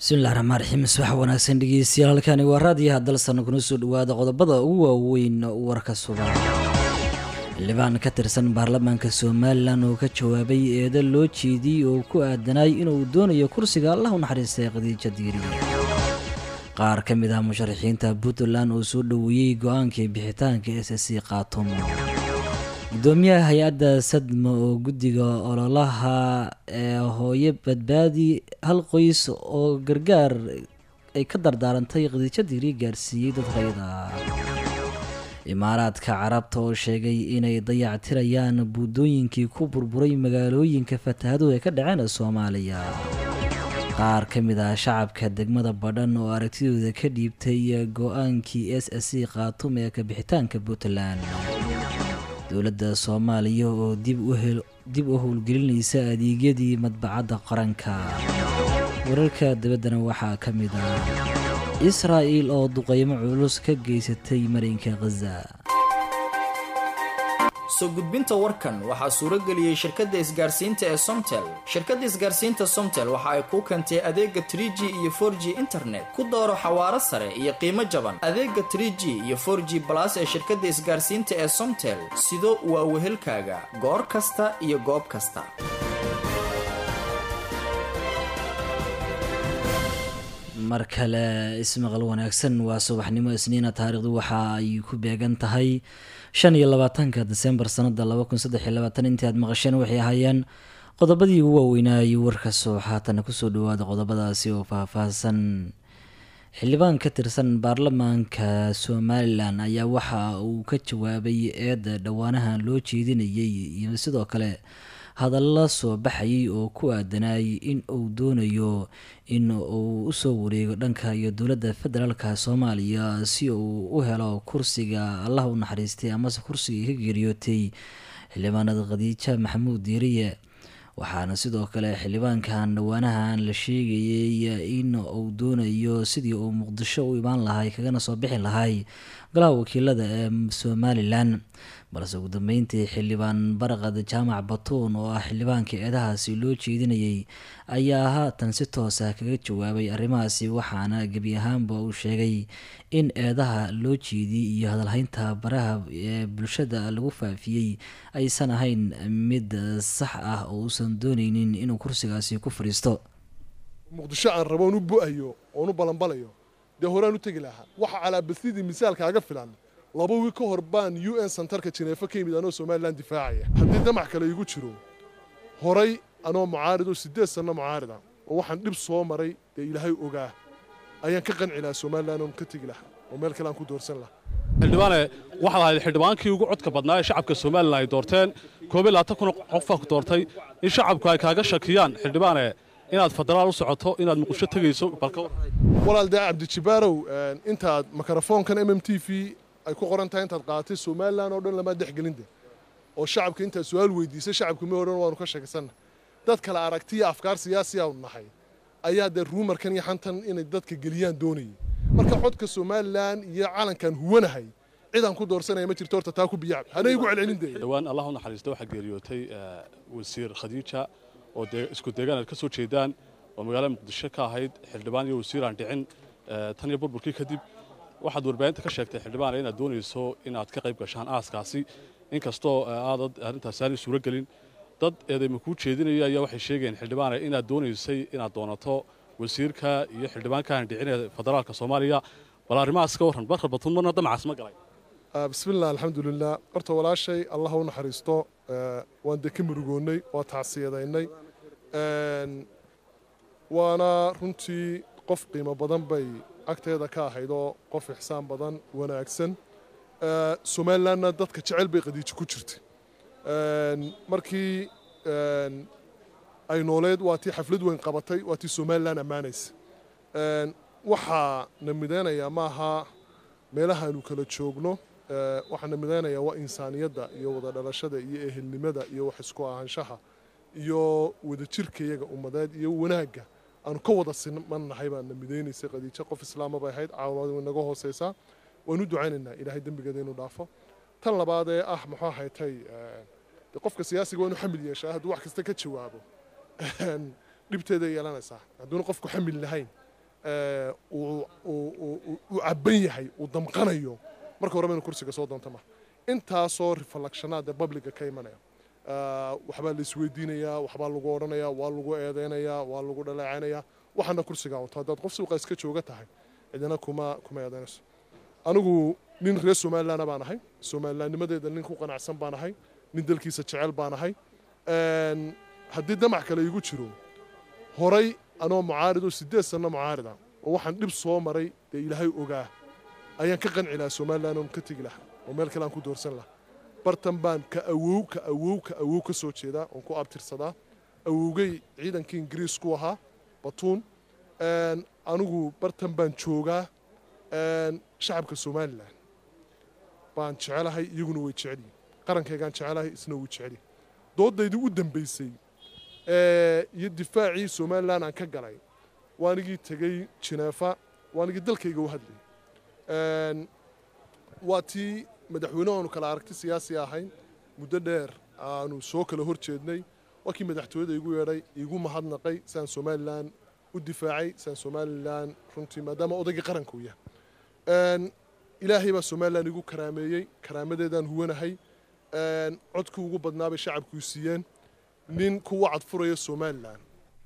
bismillahi raxmaan raxiim subax wanaagsan dhegeystayaal halkani waa raadiyaha dalsan kuna soo dhawaada qodobada ugu waaweyn warka sugan xildhibaan ka tirsan baarlamaanka somalilan oo ka jawaabay eedo loo jeediyey oo ku aadanay inuu doonayo kursiga allah u naxariistay khadiija diiri qaar ka mid ah musharaxiinta puntland oo soo dhoweeyey go-aankii bixitaanka s c qaatumo gudoomiyaha hay-adda sadma oo guddiga ololaha ee hooyo badbaadi hal qoys oo gargaar ay ka dardaarantay khadiijo diiri gaarsiiyey dad rayda imaaraadka carabta oo sheegay inay dayactirayaan buudooyinkii ku burburay magaalooyinka fatahaduhu ay ka dhaceen soomaaliya qaar ka mid ah shacabka degmada badhan oo aragtidooda ka dhiibtay go-aankii s s c khaatum ee kabixitaanka puntland dowladda soomaaliya oo dib u howlgelinaysa adeegyadii madbacadda qaranka wararka dabaddana waxaa ka mid ah israa'il oo duqeymo culus ka geysatay marinka khaza soo gudbinta warkan waxaa suuro geliyey shirkadda isgaarsiinta ee somtel shirkadda isgaarsiinta somtel waxa ay kuu keentay adeega tr g iyo for g internet ku dooro xawaaro sare iyo qiimo jaban adeega tr g iyo for g balas ee shirkadda isgaarsiinta ee somtel sido waa wehelkaaga goor kasta iyo goob kasta mar kale ismaqal wanaagsan waa subaxnimo isniina taariikhdu waxa ay ku beegan tahay shan iyo labaatanka desembar sanada laba kun saddex iyo labaatan intii aad maqasheen waxay ahaayeen qodobadii ugu waaweynaayo warkasoo haatana kusoo dhawaada qodobadaasi oo faahfaahsan xildhibaan ka tirsan baarlamaanka somalilan ayaa waxa uu ka jawaabay eedda dhowaanaha loo jeedinayay iyo sidoo kale hadalla soo baxayay oo ku aadanayay in uu doonayo in uu usoo wareego dhanka iyo dowladda federaalka soomaaliya si uu u helo kursiga allah u naxariistay amase kursiga ka geeriyootay xildhibaanada khadiija maxamuud diiriye waxaana sidoo kale xildhibaankan dhowaanahan la sheegayay in uu doonayo sidii uu muqdisho u imaan lahay kagana soo bixi lahay golaha wakiilada ee somalilan balse ugu dambeyntii xildhibaan barqad jaamac batuun oo ah xildhibaanka eedahaasi loo jeedinayay ayaa haatan si toos ah kaga jawaabay arrimahaasi waxaana gebi ahaanba uu sheegay in eedaha loo jeediyey iyo hadalhaynta baraha ee bulshada lagu faafiyey aysan ahayn mid sax ah oo uusan dooneynin inuu kursigaasi ku fadhiisto muqdisho aan rabo on u bu-ayo oon u balanbalayo dee horaan u tegi lahaa waxa calaabasidii misaalkaaga filan laba wiil ka hor baan u n sentarka jineefo ka yimid anoo somalilan difaacaya haddii damac kale igu jiro horay anoo mucaarid oo siddeed sanno mucaarida oo waxaan dhib soo maray dee ilaahay ogaa ayaan ka qanci lahaa somalilan oon ka tegi lahaa oo meel kale aan ku doorsan lahaa xildhibaane waxaad ahayd xildhibaankii ugu codka badnaa ee shacabka somalilan ay doorteen koob iyo labaatan kun qofaa ku doortay in shacabku ay kaaga shakiyaan xildhibaane inaad federaal u socoto inaad muqdisho tegayso balka walaal dee cabdijibaarow intaad mikrofoonkan m m t v ay ku qoran tahay intaad qaadatay somalilan oo dhan lamaa dexgelinde oo shacabka intaad su-aal weydiisay shacabka ma odhan waanu ka sheegsanna dad kale aragtiya afkaar siyaasiyaanu nahay ayaa dee ruumarkan iyo xantan inay dadka geliyaan doonayay marka codka somalilan iyo calankan huwanahay cidaan ku doorsanaya ma jirto horta taa ku biyacab hana igu celcelin dee dhowaan allah u naxariista waxaa geeriyootay wasiir khadiija oo dee isku deegaan aad ka soo jeedaan oo magaalada muqdisho ka ahayd xildhibaan iyo wasiir aan dhicin tan iyo burburkii kadib waxaad warbaahinta ka sheegtay xildhibaane inaad doonayso inaad ka qayb gashaan aaskaasi inkastoo aadad arrintaasi aanay suuro gelin dad eedayma kuu jeedinaya ayaa waxay sheegayeen xildhibaane inaad doonaysay inaad doonato wasiirka iyo xildhibaankaan dhicin ee federaalka soomaaliya bal arrimahaas ka warran barkar batuun marna damacaas ma galay bismillah alxamdulilah horta walaashay allah u naxariisto waan dee ka murugoonnay waa tacsiyadaynay waana runtii qof qiimo badan bay agteeda ka ahayd oo qof ixsaan badan wanaagsan somalilanna dadka jecel bay qadiijo ku jirtay markii ay nooleed waa tii xaflad weyn qabatay waa tii somalilan ammaanaysa waxaa na midaynayaa maaha meelahaanu kala joogno waxaa na midaynayaa waa insaaniyadda iyo wada dhalashada iyo ehelnimada iyo wax isku ahaanshaha iyo wadajirka iyaga ummadeed iyo wanaagga aanu ka wada simannahay baa na midaynaysay qadiijo qof islaama bay ahayd caawimad way naga hoosaysaa waan u ducaynaynaa ilaahay dembigeeda inuu dhaafo tan labaad ee ah muxuu ahaytay qofka siyaasiga waa inuu xamil yeeshaa hadduu wax kasta ka jawaabo dhibteeday yeelanaysaa hadduuna qofku xamil lahayn uu cabban yahay uu damqanayo marka horeba inu kursiga soo doonto ma intaasoo reflectionaad ee publica ka imanaya waxbaa la isweydiinayaa waxbaa lagu odhanayaa waa lagu eedeynayaa waa lagu dhaleecaynayaa waxaana kursigaa unto haddaad qof suuqa iska jooga tahay cidina kuma kuma eedeynayso anigu nin reer somalilandna baan ahay somalilandnimadeeda nin ku qanacsan baan ahay nin dalkiisa jecel baan ahay haddii damac kale igu jiro horay anoo mucaarid oo sideed sanno mucaarida oo waxaan dhib soo maray dee ilaahay ogaa ayaan ka qanci lahaa somaliland oon ka tegi lahaa oo meel kale aan ku doorsan lahaa bartan baan ka awow ka awow ka awow ka soo jeedaa oon ku abtirsadaa awowgay ciidankii ingiriisku ahaa batuun anigu bartan baan joogaa shacabka somalilan baan jecelahay iyaguna way jecelyihin qarankaygaan jecelahay isna wuu jecelyahy doodaydii u dambaysay iyo difaacii somalilan aan ka galay waanigii tegey jineefa waanigii dalkayga u hadlayay waa tii madaxweyne aanu kala aragti siyaasi ahayn muddo dheer aanu soo kala hor jeednay waa kii madaxtooyada igu yeedhay igu mahadnaqay siaan somalilan u difaacay siaan somalilan runtii maadaama odaygii qaranka u yahay ilaahay baa somalilan igu karaameeyey karaamadeedaan huwanahay codkii ugu badnaabay shacabkuu siiyeen nin kuwa cadfuraya somalilan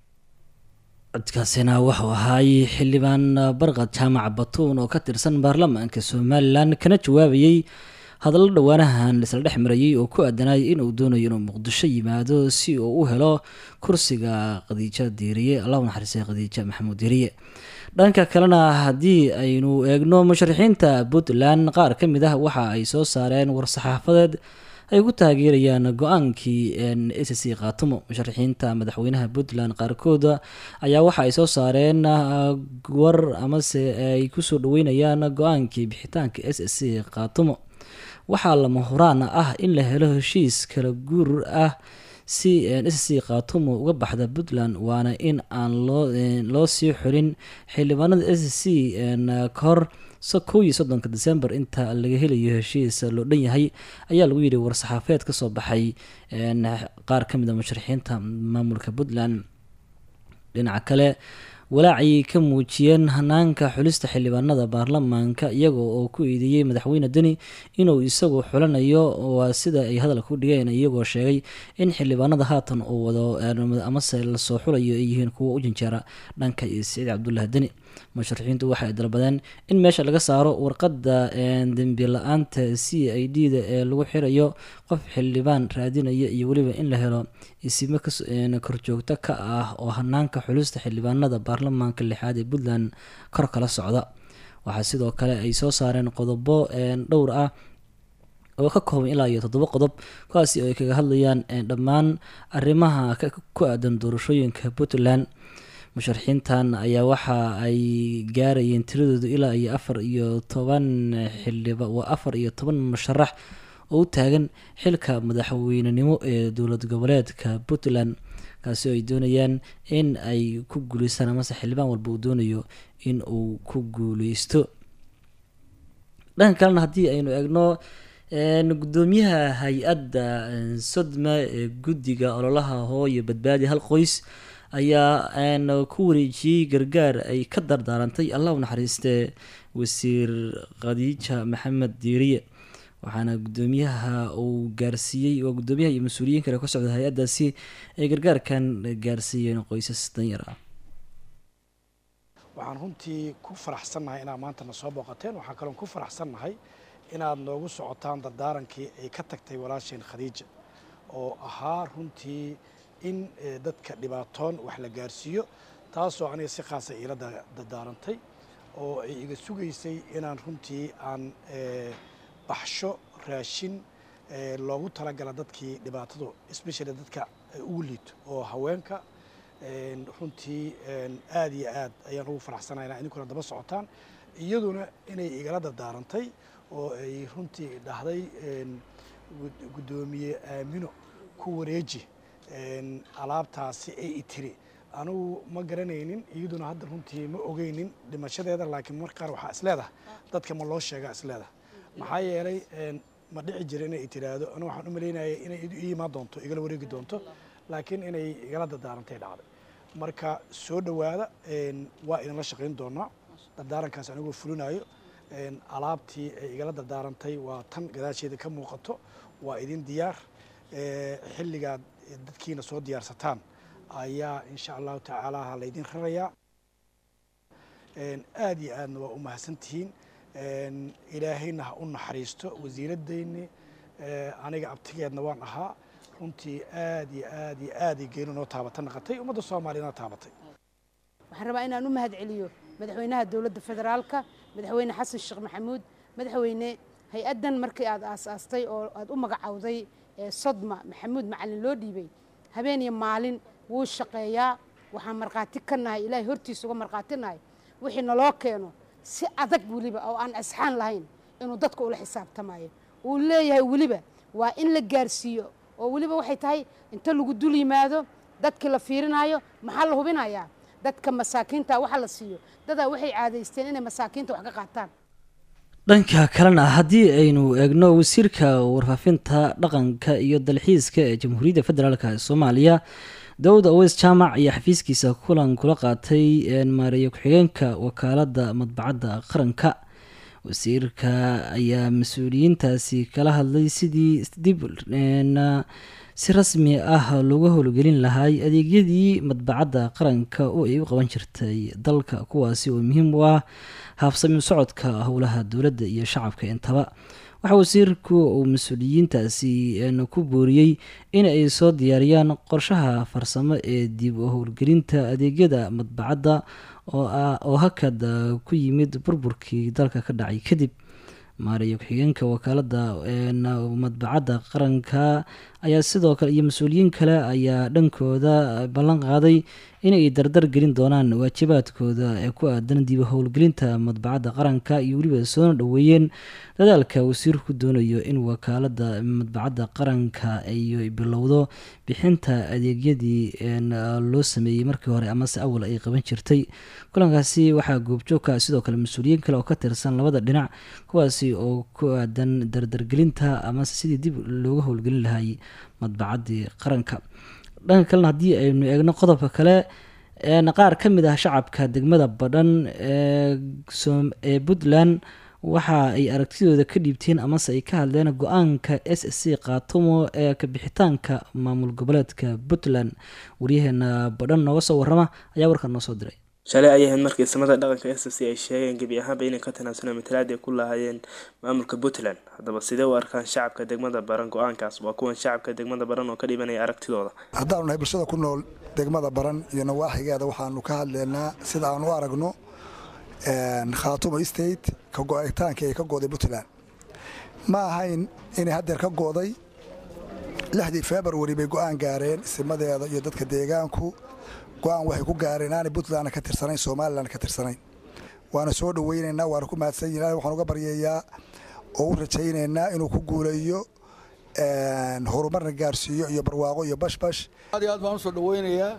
codkaasina wuxuu ahaay xildhibaan barqad jaamac batuun oo ka tirsan baarlamaanka somalilan kana jawaabayey hadallo dhowaanahan isla dhex marayay oo ku aadanay inuu doonayo inuu muqdisho yimaado si uu u helo kursiga khadiijo diiriye allahu naxariistay khadiijo maxamuud diiriye dhanka kalena haddii aynu eegno musharaxiinta puntland qaar ka mid ah waxa ay soo saareen war-saxaafadeed ay ku taageerayaan go-aankii s c khaatumo musharaxiinta madaxweynaha puntland qaarkood ayaa waxa ay soo saareen war amase ay kusoo dhaweynayaan go-aankii bixitaanka s c khaatumo waxaa lama huraan ah in la helo heshiis kala guur ah si s c khaatumo uga baxda puntland waana in aan loo sii xulin xildhibaanada s c kahor kow iyo soddonka december inta laga helayo heshiis loo dhan yahay ayaa lagu yidhi war-saxaafeed ka soo baxay qaar ka mid a musharaxiinta maamulka puntland dhinaca kale walaacay ka muujiyeen hanaanka xulista xildhibaanada baarlamaanka iyaga oo ku eedeeyey madaxweyne deni inuu isagu xulanayo waa sida ay hadalka u dhigeen iyagoo sheegay in xildhibaanada haatan uu wado amase lasoo xulayo ay yihiin kuwa u janjeera dhanka siciid cabdulaahi deni musharaxiintu waxay dalbadeen in meesha laga saaro warqadda dembi la-aanta c i d da ee lagu xirayo qof xildhibaan raadinaya iyo weliba in la helo isimo korjoogto ka ah oo hanaanka xulista xildhibaanada baarlamaanka lixaad ee puntland kor kala socda waxaa sidoo kale ay soo saareen qodobo dhowr ah oo ka kooban ilaa iyo toddoba qodob kuwaasi oo ay kaga hadlayaan dhammaan arrimaha ku aadan doorashooyinka puntland musharaxiintan ayaa waxa ay gaarayeen tiradoodu ilaa iyo afar iyo toban xildhiba waa afar iyo toban musharax oo u taagan xilka madaxweynenimo ee dowlad goboleedka puntland kaasi oo ay doonayaan in ay ku guuleystaan amase xildhibaan walba uu doonayo in uu ku guuleysto dhanka kalena haddii aynu eegno gudoomiyaha hay-adda sodma ee guddiga ololaha hooyo badbaadi hal qoys ayaa ku wareejiyey gargaar ay ka dardaarantay allah u naxariistee wasiir khadiija maxamed diiriye waxaana gudoomiyaha uu gaarsiiyey oo gudoomiyaha iyo mas-uuliyiin kale ka socda hay-addaasi ay gargaarkan gaarsiiyeen qoysas danyar ah waxaan runtii ku faraxsannahay inaad maanta na soo booqateen waxaan kaloon ku faraxsannahay inaad noogu socotaan dardaarankii ay ka tagtay walaasheen khadiija oo ahaa runtii in dadka dhibaatoon wax la gaarsiiyo taasoo aniga si khaasa iila dardaarantay oo ay iga sugaysay inaan runtii aan baxsho raashin loogu talagala dadkii dhibaatadu especially dadka ugu liito oo haweenka runtii aad iyo aad ayaan ugu faraxsanahay inaa idinkuna daba socotaan iyaduna inay igala dardaarantay oo ay runtii dhahday guddoomiye aamino ku wareeji alaabtaasi ay itiri anugu ma garanaynin iyaduna hadda runtii ma ogeynin dhimashadeeda laakiin mar qaar waxaa isleedahay dadka ma loo sheegaa isleedahay maxaa yeelay ma dhici jira inay tiraahdo anu waxaan u malaynayay inay ii imaan doonto igala wareegi doonto laakiin inay igala dardaarantay dhacday marka soo dhowaada waa idinla shaqayn doonaa dardaarankaas anigoo fulinayo alaabtii ay igala dardaarantay waa tan gadaasheeda ka muuqato waa idin diyaar xilligaad dadkiina soo diyaarsataan ayaa insha allahu tacaala ha laydin rarayaa aad iyo aadna waa u mahadsantihiin ilaahayna ha u naxariisto wasiiradeyni aniga abtigeedna waan ahaa runtii aad iyo aad iyo aaday geenu noo taabata naqatay ummadda soomaaliyana taabatay waxaan rabaa inaan u mahad celiyo madaxweynaha dowladda federaalka madaxweyne xasan sheekh maxamuud madaxweyne hay-addan markii aad aasaastay oo aad u magacowday sodma maxamuud macalin loo dhiibay habeen iyo maalin wuu shaqeeyaa waxaan markhaati ka nahay ilaahay hortiisa uga markhaati nahay wixii naloo keeno si adag weliba oo aan asxaan lahayn inuu dadka ula xisaabtamayo uu leeyahay weliba waa in la gaarsiiyo oo weliba waxay tahay inta lagu dul yimaado dadkii la fiirinayo maxaa la hubinayaa dadka masaakiinta waxa la siiyo dadaa waxay caadaysteen inay masaakiinta wax ka qaataan dhanka kalena haddii aynu eegno wasiirka warfaafinta dhaqanka iyo dalxiiska ee jamhuuriyadda federaalk ee soomaaliya dawud aweys jaamac ayaa xafiiskiisa kulan kula qaatay maareeya ku-xigeenka wakaaladda madbacadda qaranka wasiirka ayaa mas-uuliyiintaasi kala hadlay sidii dib si rasmi ah looga howlgelin lahay adeegyadii madbacadda qaranka oo ay u qaban jirtay dalka kuwaasi oo muhiim u ah haabsami socodka howlaha dowladda iyo shacabka intaba waxaa wasiirku uu mas-uuliyiintaasi ku booriyey in ay soo diyaariyaan qorshaha farsamo ee dib u howlgelinta adeegyada madbacadda oo hakad ku yimid burburkii dalka ka dhacay kadib maareeya ku-xigeenka wakaaladda madbacadda qaranka ayaa sidoo kale iyo mas-uuliyiin kale ayaa dhankooda ballan qaaday inay dardar gelin doonaan waajibaadkooda ee ku aadan dib howlgelinta madbacadda qaranka iyo weliba soona dhoweeyeen dadaalka wasiirku doonayo in wakaaladda madbacadda qaranka ay bilowdo bixinta adeegyadii loo sameeyey markii hore amase awal ay qaban jirtay kulankaasi waxaa goobjoogka sidoo kale mas-uuliyiin kale oo ka tirsan labada dhinac kuwaasi oo ku aadan dardargelinta amase sidii dib looga howlgelin lahay madbacaddii qaranka dhanka kalena haddii aynu eegno qodobka kale qaar ka mid ah shacabka degmada badhan ee puntland waxa ay aragtidooda ka dhiibteen amase ay ka hadleen go-aanka s s c kaatumo ee kabixitaanka maamul goboleedka puntland waryaheena badhan nooga soo warama ayaa warkan noo soo diray shalay ay ahayd markii samada dhaqanka s c ay sheegeen gebi ahaanba inay ka tanaasulaan matalaad ay ku lahaayeen maamulka puntland haddaba sidee u arkaan shacabka degmada baran go-aankaas waa kuwan shacabka degmada baran oo ka dhibanaya aragtidooda haddaanu nahay bulshada ku nool degmada baran iyo nawaaxigeeda waxaanu ka hadleynaa sida aan u aragno khaatumo state ka go-itaankii ay ka gooday puntland ma ahayn inay haddeer ka gooday lixdii februari bay go-aan gaareen simadeeda iyo dadka deegaanku go-aan waxay ku gaareen aanay puntlandna ka tirsanayn somalilandna ka tirsanayn waana soo dhoweynaynaa waana ku mahadsan yihin waxaan uga baryayaa oo u rajaynaynaa inuu ku guuleeyo horumarna gaarsiiyo iyo barwaaqo iyo bashbash aad iyo aad baan usoo dhoweynayaa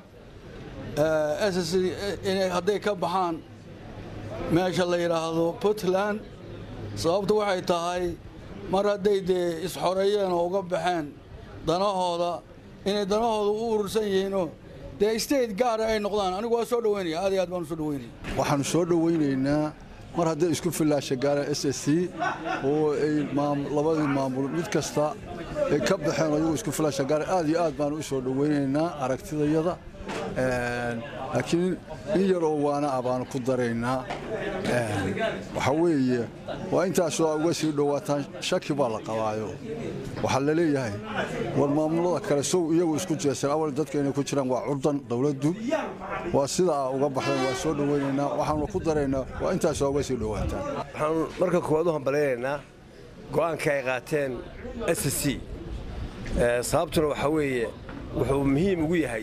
ss inay hadday ka baxaan meesha la yidhaahdo puntland sababtu waxay tahay mar hadday dee isxoreeyeen oo uga baxeen danahooda inay danahooda u urursan yihiinoo dee state gaara ay noqdaan anigu waa soo dhoweynaya aad iyo aad baan usoo dhoweynaya waxaanu soo dhoweynaynaa mar hadday isku fillaasha gaaraan s s c oo ay labadii maamul mid kasta ay ka baxeen ayagu isku fillaasha gaara aad iyo aad baanu u soo dhoweynaynaa aragtidayada laakiin in yaroo waana ah baanu ku daraynaa waxaa weeye waa intaasoo uga sii dhowaataan shaki baa la qabaayo waxaa la leeyahay war maamulada kale sow iyagu isku jeeseen awal dadka inay ku jiraan waa curdan dowladdu waa sidaa uga baxdeen waa soo dhoweynaynaa waxaanu ku daraynaa waa intaasoo uga sii dhowaataan waxaanu marka koowaad u hambalaynaynaa go'aanka ay qaateen s c sababtuna waxaa weeye wuxuu muhiim ugu yahay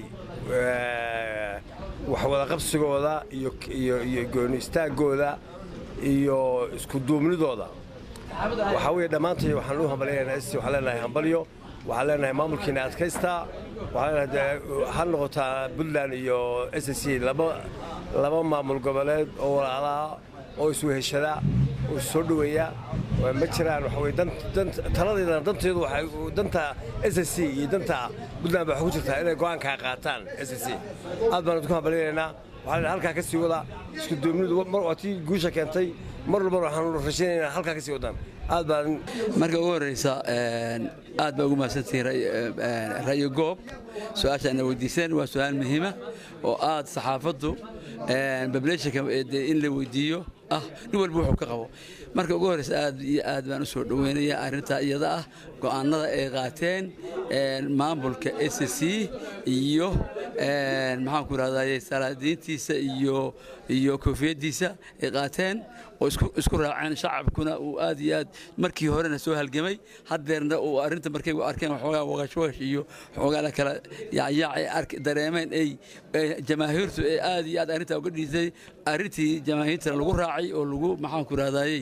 waxwadaqabsigooda iyo gooni istaagooda iyo iskuduubnidooda waxaa weye dhammaantay waxaan u hambalyaynaa s waxaan leenahay hambalyo waxaan leenahay maamulkiina adkaystaa waxaan leenahay ha noqotaa puntland iyo s c laba maamul goboleed oo walaalaha oo isweheshada oo issoo dhoweeya ma jiraan waxa weye taladeedana danteedu waxay danta s s c iyo danta puntland ba waxay ku jirtaa inay go'aankaa qaataan s s c aad baan idinku hambalinaynaa waxaa la halkaa ka sii wadaa isku duubnidu waa tii guusha keentay mar walbana waxaanu rajaynaynaa halkaa ka sii wadaan aad baan marka ugu horreysa aad baa ugu mahadsantihiin ra'yo goob su-aashaana weydiiseen waa su-aal muhiima oo aad saxaafaddu bableeshanka in la weydiiyo ah nin walba wuxuu ka qabo marka ugu horreysa aad iyo aad baan u soo dhoweynaya arrintaa iyada ah go'aanada ay qaateen maamulka s c iyo maxaanku rahdaye salaadiintiisa iyo iyo koofiyaddiisa ay qaateen oo isku raaceen shacabkuna uu aad iyo aad markii horena soo halgamay haddeerna uu arrinta markay arkeen waxoogaa waqashwagash iyo waxoogaa la kala yaacyaac dareemeen ay jamaahiirtu ee aad iyo aad arrintaa uga dhiisay arrintii jamaahiirtana lagu raacay oo lagu maxaanku rahdayey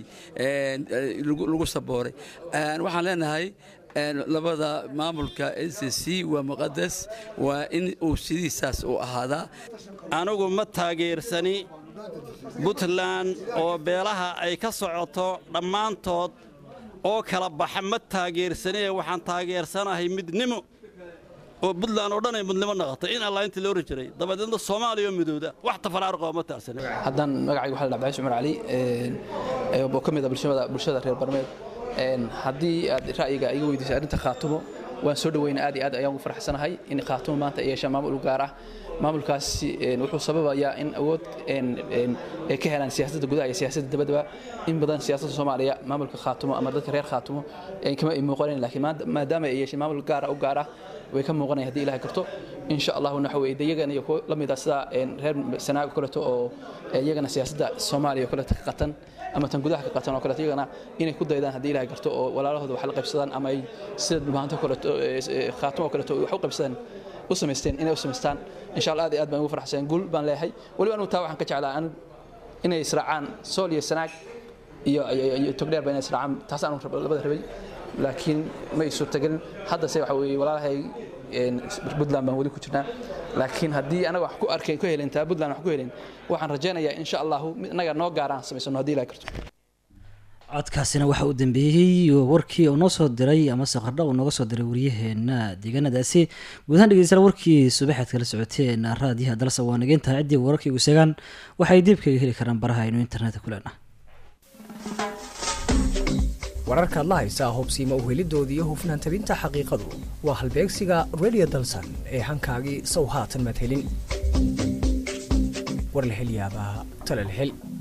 lagu sabooray waxaan leenahay labada maamulka s c waa muqadas waa in uu sidiisaas u ahaadaa anigu ma taageersani puntland oo beelaha ay ka socoto dhammaantood oo kala baxa ma taageersanee waxaan taageersanahay midnimo oo puntland oo dhan ay midnimo noqotay in allah intii loo oran jiray dabadeedna soomaaliya oo midowda wax tafaraarqoo ma taagsanin haddaan magacayga waxaa la cabdicaiis cumar cali oo ka mid ah bulshada reer barmeed haddii aad ra'yiga iga weydiisay arrinta khaatumo waan soo dhaweyna aad iyo aad ayaan ugu faraxsanahay in khaatumo maanta ay yeeshaan maamul u gaar ah maamulkaasi wuxuu sababayaa in awood ay ka helaan siyaasadda gudaha iyo siyaasadda dabadaba in badan siyaasadda soomaaliya maamulka khaatumo ama dadka reer khaatumo kama ay muuqanayn laakiin maadaama ay yeesheen maamul gaara u gaar ah way ka muuqanaya haddii ilahay karto insha allahu waxa weye iyagana iyo kuwa la mid ah sida reer sanaago kaleeto oo iyagana siyaasadda soomaaliya oo kaleeto ka qatan ama tan gudaha ka qatan oo kaleeto iyagana inay ku daydaan haddii ilahay karto oo walaalahooda wax la qaybsadaan ama ay sida dhulmaanto kaleeto khaatumo oo kaleeto wax u qaybsadaan u samaysteen inay u samaystaan insha allah aad iyo aad baan ugu faraxsan guul baan leeyahay weliba anigu taa waxaan ka jeclaa inay israacaan sool iyo sanaag iyo togdheer ba inay israacaan taas aanu labada rabay laakiin ma ay suurtagelin haddase waxa weeye walaalahay puntland baan weli ku jirnaa laakiin haddii anaga wax ku arkayn ku helin taa puntland wax ku helin waxaan rajaynayaa insha allahu mid inaga noo gaaraan samaysano haddii ilahay karto codkaasina waxaa u dambeeyey warkii uu noo soo diray amase qardha uu nooga soo diray waryaheena deegaanadaasi guud ahaan dhegeystayaal warkii subaxaad kala socoteen raadiyaha dalsa waa nageyntaha ciddii wararkii ugu segaan waxay dib kaga heli karaan baraha aynu internetka ku leenahay wararkaad la haysaa hubsiima uhelidoodii iyo hufnaan tabinta xaqiiqadu waa halbeegsiga radio dalsan ee hankaagii sow haatan madhelin warlahelyaabaha talalhel